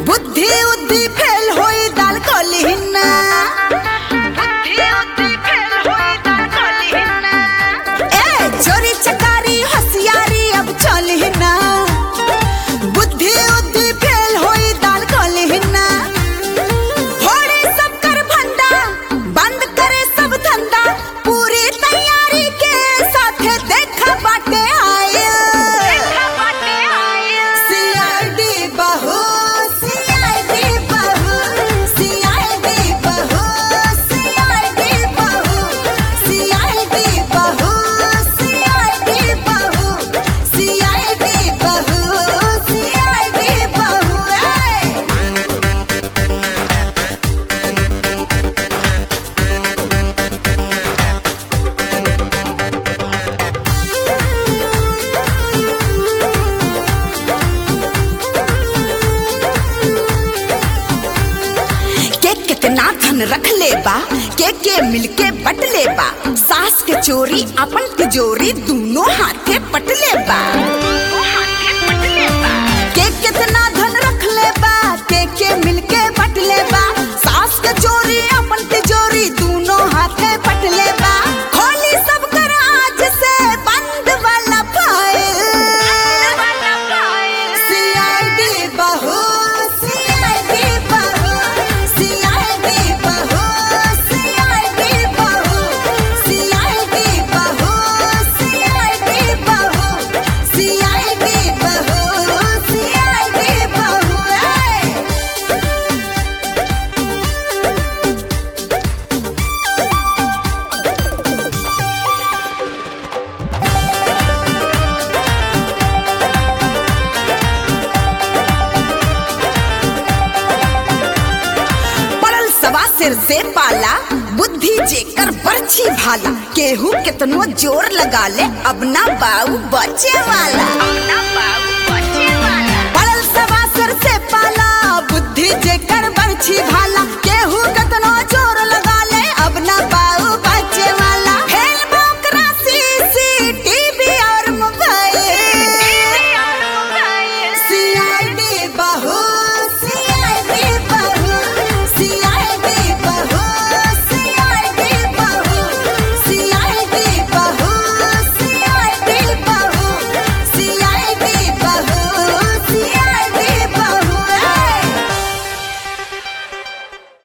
बुद्धि उद्धि फेल होई दाल कलिहिना बुद्धि उद्धि फेल होई दाल कलिहिना ए चोरी चकारी होशियारी अब चलिहिना बुद्धि उद्धि फेल होई दाल कलिहिना फोड़े सब कर भंडा बंद करे सब धंधा पूरी तैयारी के साथ देखा बाटे आया सीआईडी बहू सीआईडी बहू सीआईडी बहू सीआईडी बहू सीआईडी बहू सीआईडी बहू सीआईडी बहू सीआईडी बहू ए के कितना धन रख ले बा के के मिलके बट ले बा सास के चोरी अपन तिजोरी दोनों हाथे पट ले बा के कितना धन रख ले बा के के मिलके बट ले बा सास के चोरी अपन तिजोरी दोनों हाथे पट ले बा खोली सब कर आज से बंद वाला फाइल सीआईडी बहू सीआईडी बहू सीआईडी बहू सीआईडी बहू सीआईडी बहू सीआईडी बहू सीआईडी बहू सीआईडी बहू ए पड़ल सवा सिर से पाला बुद्धि जेकर बरछी भाला केहू कितनो जोर लगा ले अब ना बाऊ बचे वाला